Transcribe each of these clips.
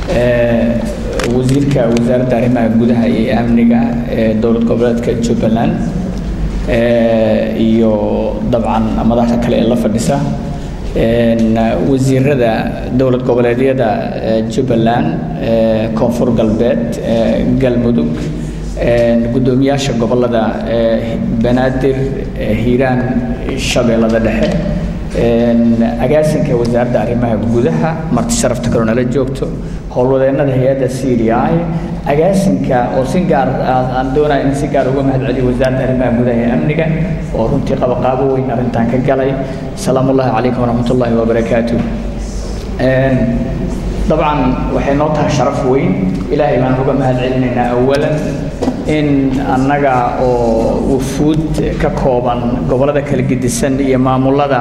wasiirka wasaaradda arrimaha gudaha iyo amniga ee dowlad goboleedka jubbaland iyo dabcan madaxda kale ee la fadhisa wasiirada dowlad goboleedyada jubbaland koonfur galbeed galmudug guddoomiyaasha gobolada banaadir hiiraan shabeellada dhexe agaasinka wasaaradda arrimaha gudaha marti sharafta kaloo nala joogto howlwadeennada hay-adda c d i agaasinka oo si gaar aan doonaya in si gaar uga mahadceliyo wasaaradda arrimaha gudaha ee amniga oo runtii qabaqaabo weyn arrintan ka galay salaamu ullahi calaykum waraxmat ullaahi wabarakaatu dabcan waxay noo tahay sharaf weyn ilaahay baan uga mahad celinaynaa awalan in annaga oo wufuud ka kooban gobollada kala gedisan iyo maamulada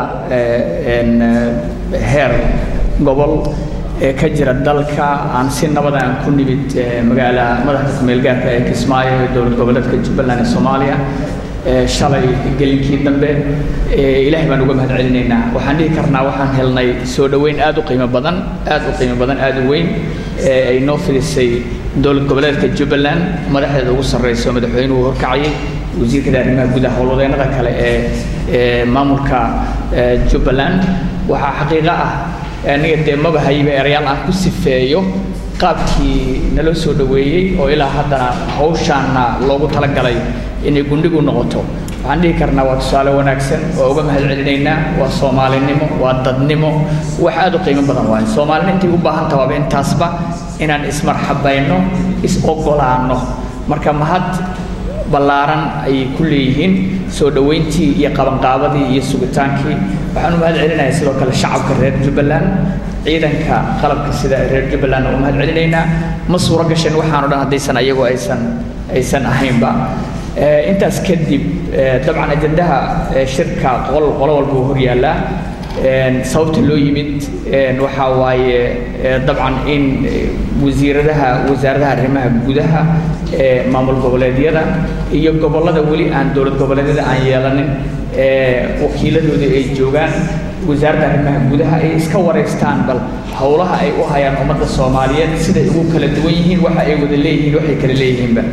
heer gobol ee ka jira dalka aan si nabada aan ku nimid magaala madaxda kumeelgaarka ee kismaayo ee dowlad goboleedka jubbaland ee soomaaliya shalay gelinkii dambe ilaahay baan uga mahad celinaynaa waxaan dhihi karnaa waxaan helnay soo dhoweyn aad u qiimo badan aad u qiimo badan aad u weyn ee ay noo fidisay dowlad goboleedka jubbaland madaxdeeda ugu sarreysa oo madaxweynuhu horkacayay wasiirkada arrimaha gudaha howlwadeennada kale ee ee maamulka jubbaland waxaa xaqiiqo ah aniga dee maba hayba erayaal aan ku sifeeyo qaabkii naloo soo dhoweeyey oo ilaa haddana hawshaanna loogu talagalay inay gundhigu noqoto waxaan dhihi karnaa waa tusaale wanaagsan waa uga mahad celinaynaa waa soomaalinimo waa dadnimo wax aad u qiimo badan waaye soomaalina intay u baahan taha waaba intaasba inaan ismarxabayno is-ogolaanno marka mahad ballaaran ayay ku leeyihiin soo dhoweyntii iyo qabanqaabadii iyo sugitaankii waxaan u mahad celinayaa sidoo kale shacabka reer jubbaland ciidanka qalabka sida reer jubbaland u mahad celinaynaa ma suuro gasheen waxaan o dhan haddaysan ayagu aysan aysan ahaynba intaas kadib dabcan ajandaha shirka qol qolo walba uu hor yaallaa sababta loo yimid waxaa waaye dabcan in wasiiradaha wasaaradaha arrimaha gudaha ee maamul goboleedyada iyo gobollada weli aan dowlad goboleedyada aan yeelanin wakiiladooda ay joogaan wasaaradda arrimaha gudaha ay iska wareystaan bal howlaha ay u hayaan ummadda soomaaliyeed siday ugu kala duwan yihiin waxa ay wada leeyihiin waxay kala leeyihiinba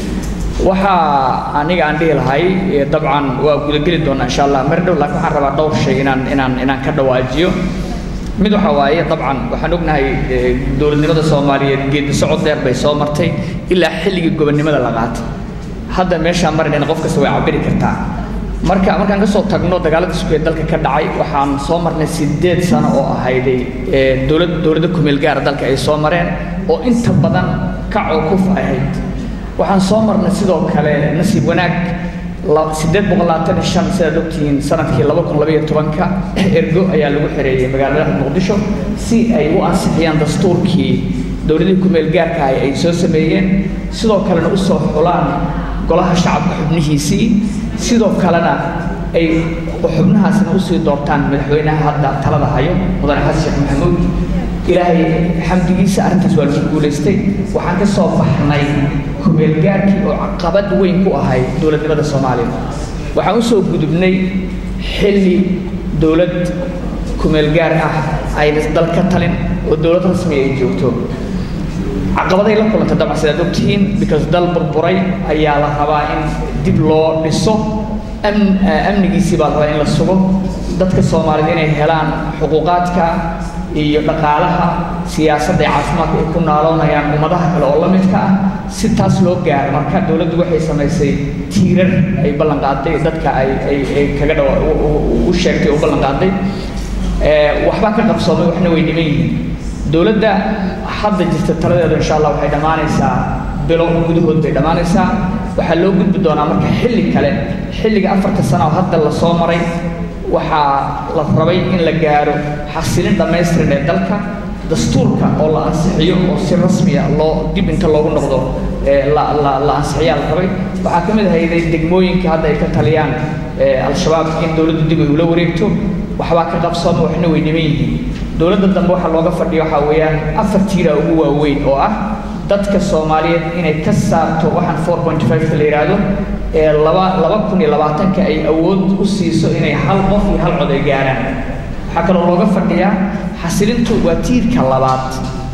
waxaa aniga aan dhihi lahay dabcan waa gudageli doonaa insha allah mar dhow laakiin waxaan rabaa dhowr shay inaan inaan inaan ka dhawaajiyo mid waxa waaye dabcan waxaan ognahay dowladnimada soomaaliyeed geedi socod dheer bay soo martay ilaa xilligii gobonnimada la qaatay hadda meeshaan marinayna qof kasta way cabiri kartaa marka markaan ka soo tagno dagaalada isku ee dalka ka dhacay waxaan soo marnay sideed sano oo ahayday dowlad dowladda kumeel gaara dalka ay soo mareen oo inta badan ka cukuf ahayd waxaan soo marnay sidoo kale nasiib wanaag sideed boqol labaatan iyo shan sidaad ogtihiin sanadkii laba kun labaiyo tobanka ergo ayaa lagu xereeyey magaalada muqdisho si ay u ansixiyaan dastuurkii dowladihii kumeel gaarka ah ay soo sameeyeen sidoo kalena u soo xulaan golaha shacabka xubnihiisii sidoo kalena ay xubnahaasna usii doortaan madaxweynaha hadda talada hayo mudane xasan sheekh maxamuud ilaahay xamdigiisa arrintaas waa lagu guulaystay waxaan ka soo baxnay kumeelgaarkii oo caqabad weyn ku ahay dowladnimada soomaaliya waxaan usoo gudubnay xilli dowlad kumeelgaar ah ayna dal ka talin oo dowlad rasmi ay joogto caqabaday la kulantay dabcan sidaad ogtihiin because dal burburay ayaa la rabaa in dib loo dhiso amnigiisii baa la rabaa in la sugo dadka soomaaliyed inay helaan xuquuqaadka iyo dhaqaalaha siyaasadda iyo caafimaadka ay ku naaloonayaan ummadaha kale oo la midka ah si taas loo gaaro marka dowladdu waxay samaysay tiirar ay ballan qaaday dadka ay ay ay kaga dhawa u sheegtay u ballan qaaday waxbaa ka qabsoomay waxna way dhiman yihiin dowladda hadda jirta taladeedu insha allah waxay dhammaanaysaa bilo gudahood bay dhammaanaysaa waxaa loo gudbi doonaa marka xilli kale xilliga afarta sano oo hadda la soo maray waxaa la rabay in la gaaro xasilin dhammaystiran ee dalka dastuurka oo la ansixiyo oo si rasmiya loo dib inta loogu noqdo la la la ansixiyaa la rabay waxaa ka mid ahayday degmooyinka hadda ay ka taliyaan al-shabaab in dowladdu dib ay ula wareegto waxbaa ka qabsooma waxna way dhiman yihiin dowladda dambe waxaa looga fadhiya waxaa weeyaan afar tiira ugu waaweyn oo ah dadka soomaaliyeed inay ka saarto waxaan four point five-ka la yidhaahdo ee laba laba kun iyo labaatanka ay awood u siiso inay hal qof iyo hal cod ay gaaraan waxaa kaloo looga fadhiyaa xasilintu waa tiirka labaad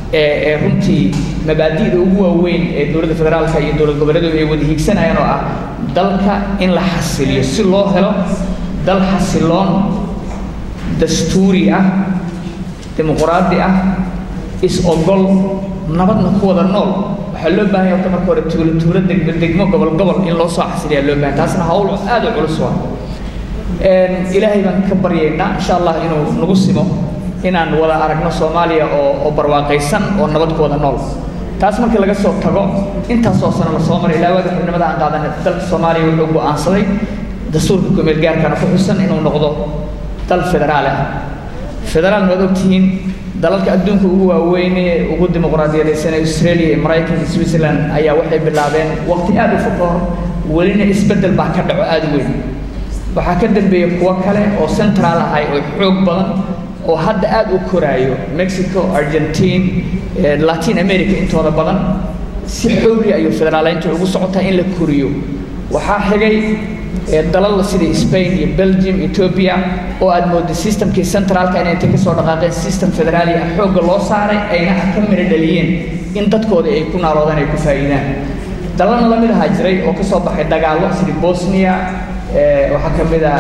ee runtii mabaadi'da ugu waaweyn ee dowladda federaalka iyo dowlad goboleedu ay wada hiigsanayaan oo ah dalka in la xasiliyo si loo helo dal xasiloon dastuuri ah dimuquraadi ah is-ogol nabadna ku wada nool waxaa loo baahan yahay marka hore tuulo tuulo degmo degmo gobol gobol in loo soo xasiliyaa loo baahan taasna hawl aad u culus waa ilaahay baan ka baryaynaa insha allah inuu nagu simo inaan wada aragno soomaaliya oo oo barwaaqaysan oo nabad ku wada nool taas markii laga soo tago intaasoo sano la soo maray ilaa waagi xubnimada aan qaadanay dalka soomaaliya wuxuu go'aansaday dastuurka kumeel gaarkana ku xusan inuu noqdo dal federaal ah federaalna waad ogtihiin dalalka adduunka ugu waaweyne ugu dimuqraadiyadaysan australia iyo maraykanka iyo switzerland ayaa waxay bilaabeen waqti aad u fog ka hor welina isbeddel baa ka dhaco aad u weyn waxaa ka dambeeya kuwo kale oo central ahay oo xoog badan oo hadda aad u koraayo mexico argentine latin america intooda badan si xowli ayuu federaaleynta ugu socotaa in la koriyo waxaa xigay dalal sida spain iyo belgium ethiopia oo aad mooday systemkii centraalka inay intay kasoo dhaqaaqeen system federaali ah xoogga loo saaray ayna ka midho dhaliyeen in dadkooda ay ku naaloodaan ay ku faa'iidaan dalalna la mid ahaa jiray oo kasoo baxay dagaallo sida bosnia waxaa ka mid a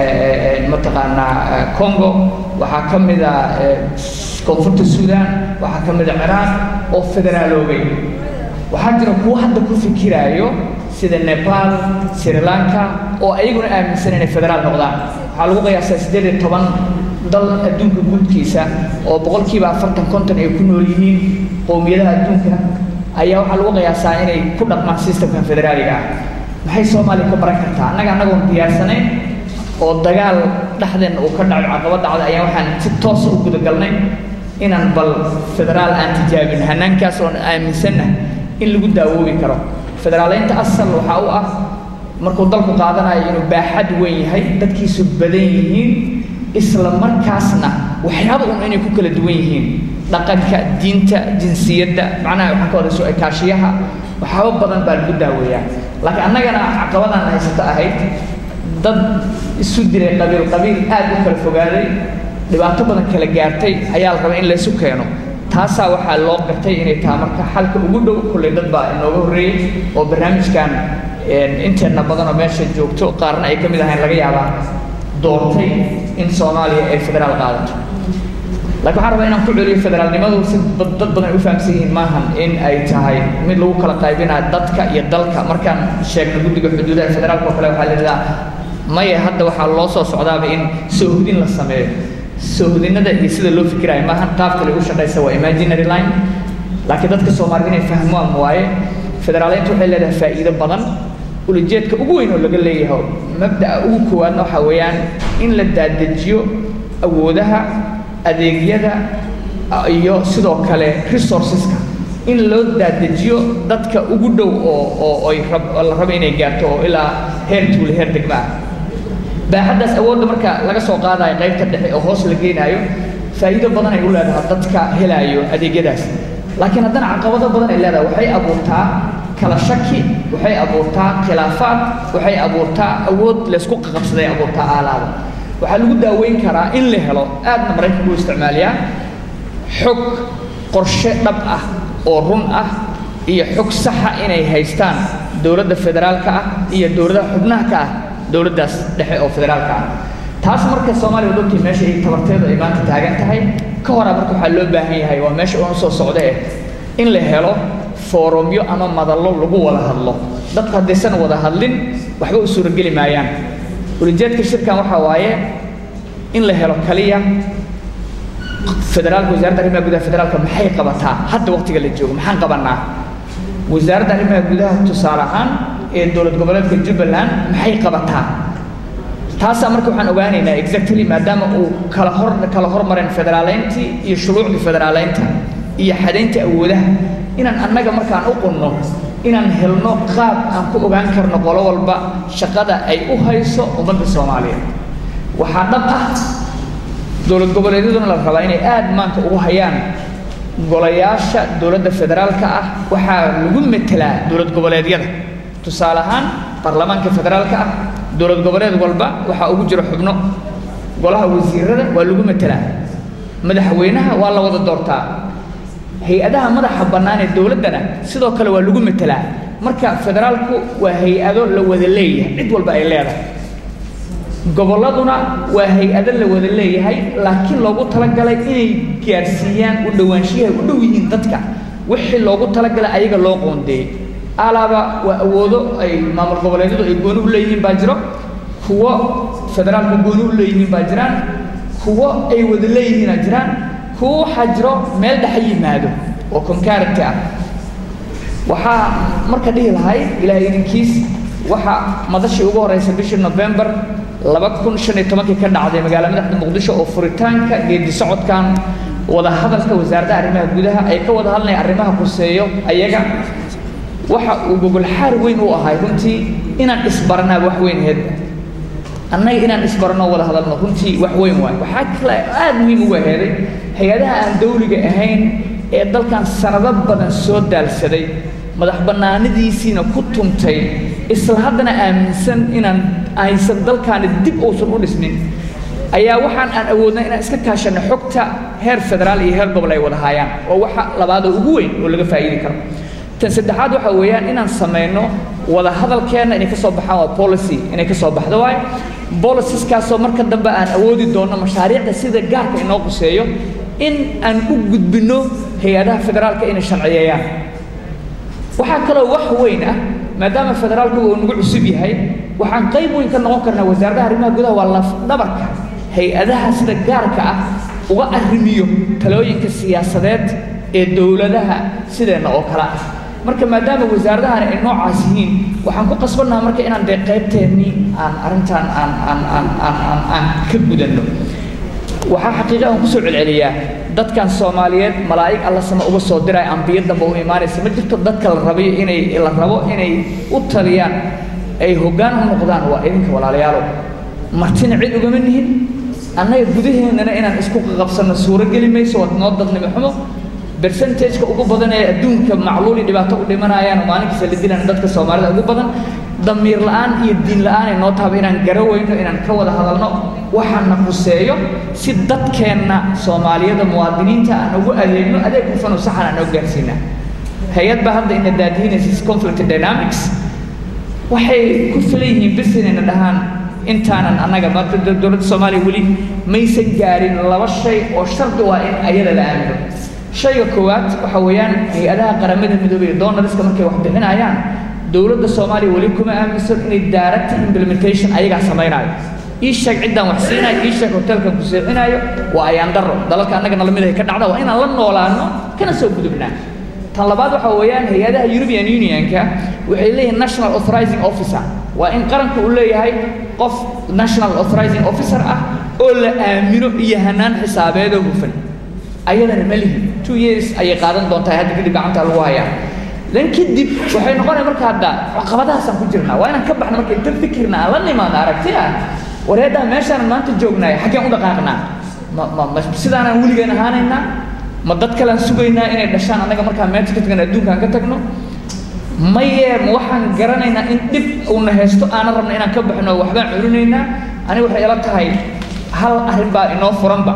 mataqaanaa congo waxaa ka mid a koonfurta sudan waxaa ka mid a ciraaq oo federaaloobay waxaa jira kuwo hadda ku fikiraayo sida nepal sri lanka oo ayaguna aaminsan inay federaal noqdaan waxaa lagu qiyaasaa siddeed iyo toban dal adduunka guudkiisa oo boqolkiiba afartan konton ay ku nool yihiin qowmiyadaha adduunka ayaa waxaa lagu qiyaasaa inay ku dhaqmaan systemkan federaaliga ah maxay soomaaliya ka baran kartaa annaga annagoon diyaarsanayn oo dagaal dhexdeenna uu ka dhaco caqabad dhacda ayaa waxaan si toosa u gudagalnay inaan bal federaal aan tijaabin hanaankaas oon aaminsanna in lagu daawoobi karo federaaleynta asal waxaa u ah markuu dalku qaadanayo inuu baaxad weyn yahay dadkiisu badan yihiin isla markaasna waxyaaba un inay ku kala duwan yihiin dhaqanka diinta jinsiyadda macnaha waxaan ka wada soo ekaashiyaha waxyaaba badan baa lagu daaweeyaa laakiin annagana caqabadaan haysato ahayd dad isu diray qabiil qabiil aad u kala fogaaday dhibaato badan kala gaartay ayaa la rabaa in laysu keeno taasaa waxaa loo gartay inay tahay marka xalka ugu dhow kolley dad baa inooga horreeyey oo barnaamijkan inteenna badanoo meesha joogto qaarna ay ka mid ahayn laga yaabaa doortay in soomaaliya ay federaal qaadato laakiin waxaan rabaa inaan ku celiyo federaalnimadu si dad badan ay u fahamsan yihiin maahan in ay tahay mid lagu kala qaybinayo dadka iyo dalka markaan sheegno guddiga xuduudaha federaalka oo kale waxaa la yidhahdaa maya hadda waxaa loo soo socdaaba in soohdin la sameeyo soohdinada iyo sida loo fikirayo maahan qaab kale u shaqaysa waa imaginary line laakiin dadka soomaalida inay fahmaan waaye federaaleynta waxay leedahay faa'iido badan ulajeedka ugu weyn oo laga leeyahay mabda'a ugu koowaadna waxaa weeyaan in la daadejiyo awoodaha adeegyada iyo sidoo kale resourceska in loo daadejiyo dadka ugu dhow oo oo ay rab la rabo inay gaarto oo ilaa heer tuule heer degma ah baaxaddaas awoodda marka laga soo qaadayo qaybta dhexe oo hoos la geenaayo faa'iido badan ay u leedahay dadka helaayo adeegyadaas laakiin haddana caqabado badan ay leedahay waxay abuurtaa kala shaki waxay abuurtaa khilaafaad waxay abuurtaa awood laysku qaqabsaday abuurtaa aalaada waxaa lagu daaweyn karaa in la helo aadna maraykanku u isticmaaliyaa xog qorshe dhab ah oo run ah iyo xog saxa inay haystaan dowladda federaalka ah iyo dowladaha xubnaha ka ah dowladdaas dhexe oo federaalka ah taas marka soomaaliya wadogtii meesha ay tabarteedu ay maanta taagan tahay ka horaa marka waxaa loo baahan yahay waa meesha uun soo socda eh in la helo foorumyo ama madallo lagu wada hadlo dadku haddaysan wada hadlin waxba u suurageli maayaan ulijeedka shirkan waxaa waaye in la helo kaliya federaalka wasaaradda arrimaha gudaha federaalka maxay qabataa hadda waqtiga la joogo maxaan qabanaa wasaaradda arrimaha gudaha tusaale ahaan ee dowlad goboleedka jubbaland maxay qabataa taasaa marka waxaan ogaanaynaa exactly maadaama uu kala hor kala hormareen federaaleyntii iyo shuruucdii federaaleynta iyo xadaynta awoodaha inaan annaga markaan u qunno inaan helno qaab aan ku ogaan karno qolo walba shaqada ay u hayso ummadda soomaaliyeed waxaa dhab ah dowlad goboleedyaduna la rabaa inay aad maanta ugu hayaan golayaasha dowladda federaalka ah waxaa lagu metelaa dowlad goboleedyada tusaale ahaan baarlamaanka federaalka ah dowlad goboleed walba waxaa ugu jira xubno golaha wasiirada waa lagu metelaa madaxweynaha waa la wada doortaa hay-adaha madaxa bannaan ee dowladdana sidoo kale waa lagu matelaa marka federaalku waa hay-ado la wada leeyahay cid walba ay leedahay gobolladuna waa hay-ado la wada leeyahay laakiin loogu talagalay inay gaarsiiyaan u dhowaanshiyahay u dhow yihiin dadka wixii loogu talagalay ayaga loo qoondeeyey alaaba waa awoodo ay maamul goboleedyadu ay gooni u leeyihiin baa jiro kuwo federaalka gooni u leeyihiin baa jiraan kuwo ay wada leeyihiina jiraan kuwo waxaa jiro meel dhexa yimaado oo concurrent ah waxaa marka dhihi lahay ilaahay idinkiis waxa madashii ugu horeysa bishii november laba kun shan iyo tobankii ka dhacday magaala madaxda muqdisho oo furitaanka geedi socodkan wada hadalka wasaaradda arrimaha gudaha ay ka wada hadlayaan arrimaha khuseeyo ayaga waxa uu gogol xaar weyn u ahay runtii inaan isbaranaa wax weyn aheyd annaga inaan isbarano wada hadalno runtii wax weyn waay waxaa kale aad muhiim ugu aheeday hay-adaha aan dawliga ahayn ee dalkan sanado badan soo daalsaday madax bannaanidiisiina ku tuntay isla haddana aaminsan inaan aysan dalkaani dib uusan u dhisnin ayaa waxaan aan awoodnay inaan iska kaashanno xogta heer federaal iyo heer gobol ay wada haayaan oo waxa labaadoo ugu weyn oo laga faa'iidi karo tan saddexaad waxa weeyaan inaan samayno wada hadalkeenna inay ka soo baxaan waa policy inay ka soo baxdo waaye boliciskaasoo marka dambe aan awoodi doonno mashaariicda sida gaarka inoo quseeyo in aan u gudbinno hay-adaha federaalka inay sharciyeeyaan waxaa kaloo wax weyn ah maadaama federaalku uu nagu cusub yahay waxaan qayb weyn ka noqon karnaa wasaaradda arrimaha gudaha waa lafdhabarka hay-adaha sida gaarka ah uga arrimiyo talooyinka siyaasadeed ee dowladaha sideenna oo kale ah marka maadaama wasaaradahani ay noocaas yihiin waxaan ku qasbannaha marka inaan dee qaybteennii aan arrintan aan aan aan aan aan aan ka gudanno waxaa xaqiiqa aan kusoo celceliyaa dadkan soomaaliyeed malaa'ig alla sama uga soo diraya ambiyo dambe u imaanaysa ma jirto dadka la rabayo inay la rabo inay u taliyaan ay hoggaan u noqdaan waa idinka walaalayaalow martina cid ugama nihin annaga gudaheennana inaan isku qabsanno suuro geli mayso waa noo dadnimo xumo bercentageka ugu badan ee adduunka macluuli dhibaato u dhimanayaan maalinkiisa la dilaan dadka soomaalida ugu badan damiir la'aan iyo diin la'aan ay noo tahaba inaan garaweyno inaan ka wada hadalno waxaana quseeyo si dadkeenna soomaaliyada muwaadiniinta aan ugu adeegno adeeg hufan oo saxan aan oo gaarsiinaa hay-ad baa hadda ina daadihinaysa conflict dynamics waxay ku filan yihiin bis inayna dhahaan intaanan annaga marka dowladda soomaaliya weli maysan gaarin laba shay oo shardi u ah in ayada la aamino shayga koowaad waxa weeyaan hay-adaha qaramada midoobay ee donalska markay wax bixinayaan dowladda soomaaliya weli kuma aaminsan inay direct implementation ayagaa samaynayo ii sheeg ciddaan wax siinayo ii sheeg hotelkan ku seexinayo waa ayaan darro dalalka annaga nalamid ay ka dhacda waa inaan la noolaano kana soo gudubnaa tan labaad waxa weeyaan hay-adaha european unionka waxay leeyihiin national authorizing officer waa in qaranka uu leeyahay qof national authorizing officer ah oo la aamino iyo hanaan xisaabeedoo hufan ayadana ma lihin two years ayay qaadan doontaa hadda kadib gacanta lagu hayaa dan kadib waxay noqonaya marka hadda caqabadahaasaan ku jirnaa waa inaan ka baxno marka inta fikirna aan la nimaadno aragti ah wareeddaa meeshaanan maanta joognaay xaggeen u dhaqaaqnaa ma ma ma sidaanaan weligeen ahaanaynaa ma dad kalean sugaynaa inay dhashaan annaga markaa meesha ka tagna adduunkaan ka tagno maye ma waxaan garanaynaa in dhib uuna haysto aanan rabna inaan ka baxno waxbaan culinaynaa aniga waxay ila tahay hal arrin baa inoo furanba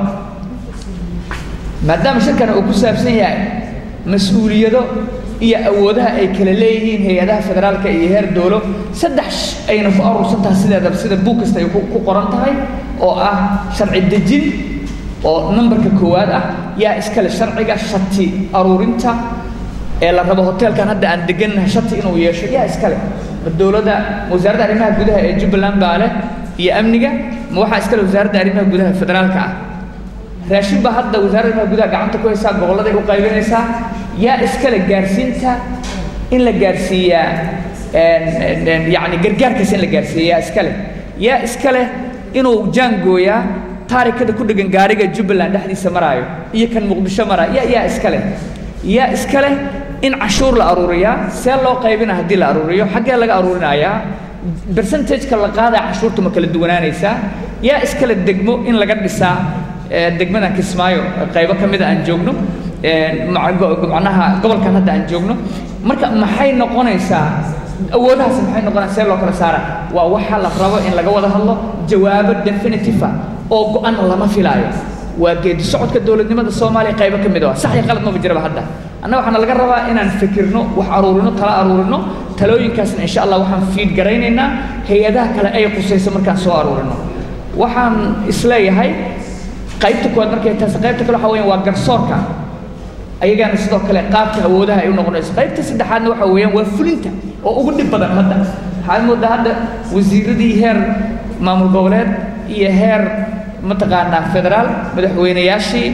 maadaama shirkan uu ku saabsan yahay mas-uuliyado iyo awoodaha ay kala leeyihiin hay-adaha federaalka iyo heer dowlo saddex ayna ku aruursan tahay sideedaba sida buug kasta ay ku qoran tahay oo ah sharci dejin oo numberka koowaad ah yaa iskale sharciga shati aruurinta ee la rabo hoteelkan hadda aan degannahay shati inuu yeesho yaa iskale ma dowladda wasaaradda arrimaha gudaha ee jubbaland baa leh iyo amniga ma waxaa iskale wasaaradda arrimaha gudaha federaalka ah raashin baa hadda wasaaradda arrimaha gudaha gacanta ku haysaa gobolladay u qaybinaysaa yaa iskale gaarsiinta in la gaarsiiyaa yacni gargaarkaas in la gaarsiiya yaa iskale yaa iskale inuu jaangooyaa taarikada ku dhegan gaariga jubbaland dhexdiisa maraayo iyo kan muqdisho maraayo yaa yaa iskale yaa iskale in cashuur la aruuriyaa see loo qaybina haddii la aruuriyo xaggee laga aruurinayaa percentageka la qaadaya cashuurta ma kala duwanaanaysaa yaa iskale degmo in laga dhisaa degmadan kismaayo qaybo ka mida aan joogno macnaha gobolkan hadda aan joogno marka maxay noqonaysaa awoodahaas maxay noqonaysaa see loo kala saara waa waxa la rabo in laga wada hadlo jawaabo definitive ah oo go-an lama filaayo waa geedi socodka dowladnimada soomaaliya qaybo ka mid ah sax iyo qalad maba jiraba hadda annaga waxaana laga rabaa inaan fikirno wax aruurino tala aruurino talooyinkaasna insha allah waxaan fiid garaynaynaa hay-adaha kale ay qusayso markaan soo aruurino waxaan isleeyahay qaybta koowaad markay taas qaybta kale waxa weeyaan waa garsoorka ayagaana sidoo kale qaabka awoodaha ay u noqonayso qaybta saddexaadna waxa weeyaan waa fulinta oo ugu dhib badan hadda waxaad moodaa hadda wasiiradii heer maamul goboleed iyo heer mataqaanaa federaal madaxweynayaashii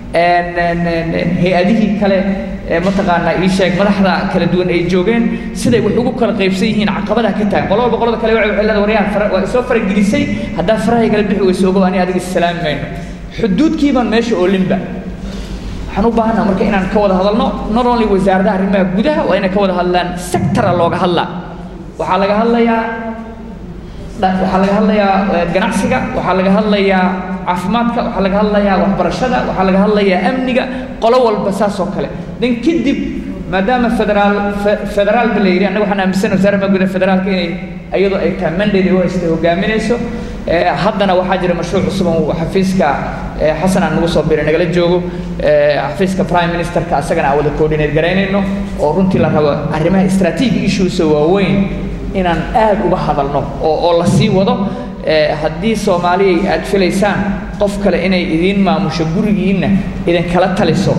hay-adihii kale mataqaanaa ii sheeg madaxda kala duwan ay joogeen siday wax ugu kala qaybsan yihiin caqabadaha ka tagan qolo walba qolada kale waxay leedahay waryahan waa isoo faragelisay haddaa farahay kala bixi weyso ogow ani adiga islaami mayno xuduudkii baan meesha oolinba waxaan u baahannaha marka inaan ka wada hadalno not only wasaaradaha arrimaha gudaha waa inay ka wada hadlaan sectora looga hadlaa waxaa laga hadlayaa waxaa laga hadlayaa ganacsiga waxaa laga hadlayaa caafimaadka waxaa laga hadlayaa waxbarashada waxaa laga hadlayaa amniga qolo walba saas oo kale dan kadib maadaama federaal federaalba la yidhi annaga waxaan aaminsan wasaaradda gudaha federaalka inay iyadoo ay tahay mandate ay u haystay hogaaminayso haddana waxaa jira mashruuc cusub oo xafiiska xasan aan nagu soo biray nagala joogo xafiiska prime ministerka asagana aan wada coordinate garaynayno oo runtii la rabo arrimaha strategic issues waaweyn inaan aad uga hadalno oo oo la sii wado haddii soomaaliya aad filaysaan qof kale inay idiin maamusho gurigiinna idinkala taliso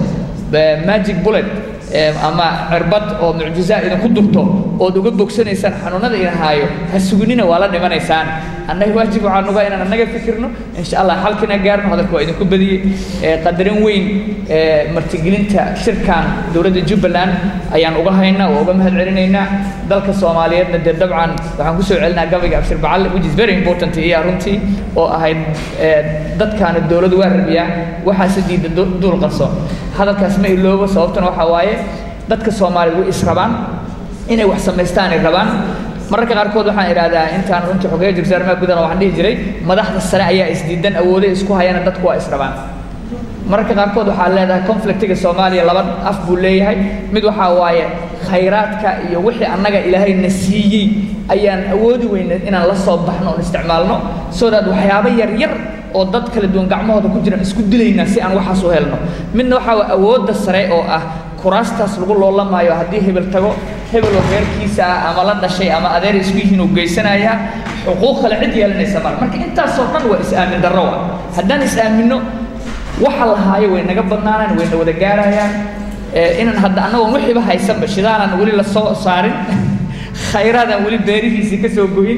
magic bullet ama cirbad oo mucjizaa idinku durto ood uga bogsanaysaan xanuunada idin haayo ha suginina waa la dhimanaysaan annaga waajib waxaa nuga inaan annaga fikirno insha allah xalkina gaarno hadalka waa idinku badiyey qadarin weyn martigelinta shirkan dowladda jubbaland ayaan uga haynaa oo uga mahad celinaynaa dalka soomaaliyeedna dee dabcan waxaan kusoo celinaa gabayga abshir bacalle which is very important iya runtii oo ahayd dadkaana dowladu waa rabiyaa waxaase diida duul qarsoon hadalkaas ma iloobo sababtuna waxaa waaye dadka soomaaliya way israbaan inay wax samaystaan ay rabaan mararka qaarkood waxaan idhaahdaa intaan runtii xogeeya jirta arrimaha gudana waxaan dhihi jiray madaxda sare ayaa isdiidan awooday isku hayana dadku waa israbaan mararka qaarkood waxaa leedahay conflictiga soomaaliya laba af buu leeyahay mid waxaa waaye khayraadka iyo wixii annaga ilaahay na siiyey ayaan awoodi weyna inaan la soo baxno oon isticmaalno so that waxyaabo yar yar oo dad kala duwan gacmahooda ku jiraan isku dilaynaa si aan waxaas u helno midna waxaa waa awoodda sare oo ah kuraastaas lagu loolamaayo haddii hebel tago hebel oo reerkiisa ah ama la dhashay ama adeer isku yihiin uu geysanayaa xuquuq kale cid yeelanaysa mar marka intaasoo dhan waa is-aamin darro wa haddaan is-aaminno waxa la haayo way naga badnaanaan wayna wada gaarayaan inaan hadda annagoon wixiiba haysanba shidaanan weli la soo saarin khayraadaan weli beerihiisii ka soo goyin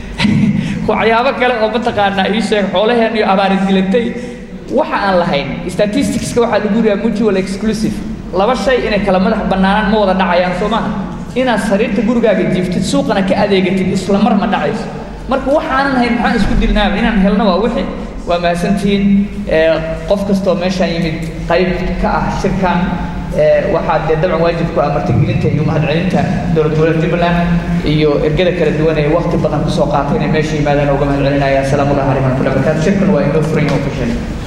waxyaabo kale oo mataqaanaa ii sheeg xoolaheen iyo abaari dilatay waxa aan lahayn statisticska waxaa lagu yidhaha mutual exclusive laba shay inay kala madax bannaanaan ma wada dhacayaan soo maaha inaad sariirta gurigaaga jiiftid suuqana ka adeegatid isla mar ma dhacayso marka waxaanan hayn maxaan isku dilnaaba inaan helno waa wixii waa mahadsantihiin qof kastoo meeshaan yimid qayb ka ah shirkan waxaa dee dabcan waajib ku ah martigelinta iyo mahadcelinta dowlad goboleed jubbaland iyo ergada kala duwan ee waqti badan kusoo qaatay inay meesha yimaadaan uga mahad celinaya asalaamu allahu calaykum waraxmatullahi wabarakatu shirkan waa inoo furan yahay official